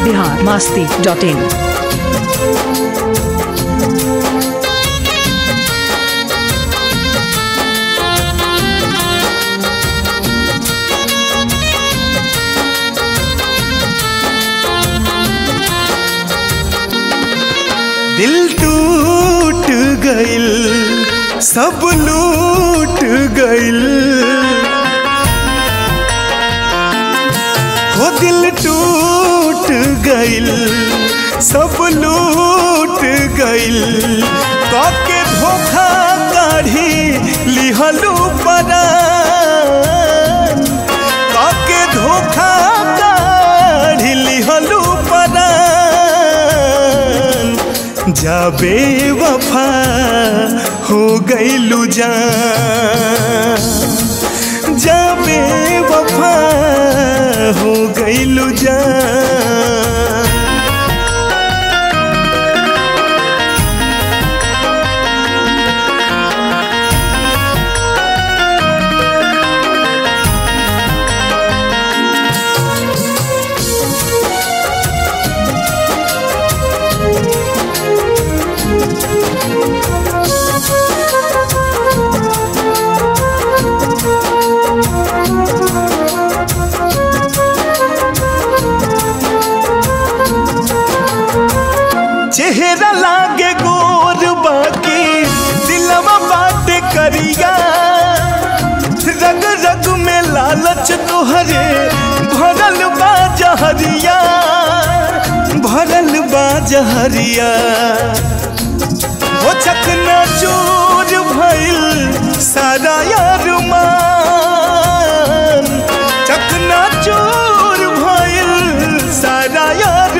Bihar Masti dot in दिल टूट गइल सब लूट गइल हो दिल टूट गइल सब लूट गइल काके धोखा काढ़ी लिहलू परान काके धोखा काढ़ी लिहलू परान जाबे वफा हो गइलू जान जाबे वफा हो गइलू जान चेहरा लागे गोर बाकी दिलवा बाटे करिया रग रग में लालच तोहरे भरल बा जहरिया भरल बा जहरिया हो चकना चूर भइल सारा यार मान चकना चूर भइल सारा यार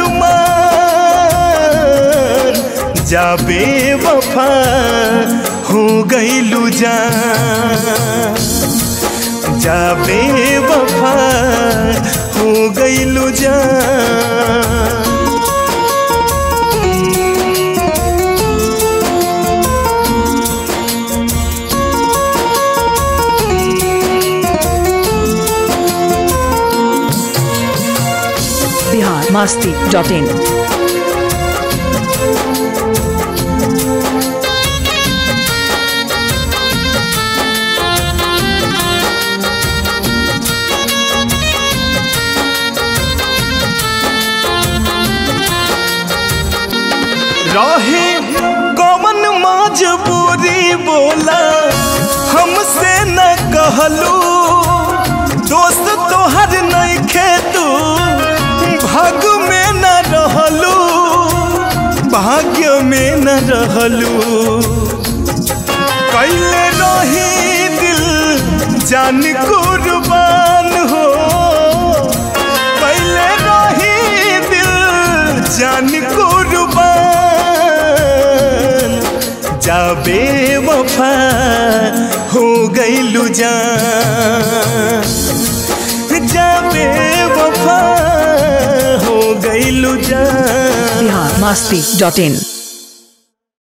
मान जाबे वफा हो गइलू जान जाबे वफा हो गइलू जान बिहार मास्ती डॉट इन रहे कौन मजबूरी बोला हमसे न कहलू दोस्त तोहर नहीं खेतू भाग्य में न रहलू भाग्य में न रहलू कैले रही दिल जान कुर्बान हो कैले रही दिल जान कुर्बान जाबे वफा हो गइलू जान जाबे वफा हो गइलू जान बिहार मास्ती डॉट इन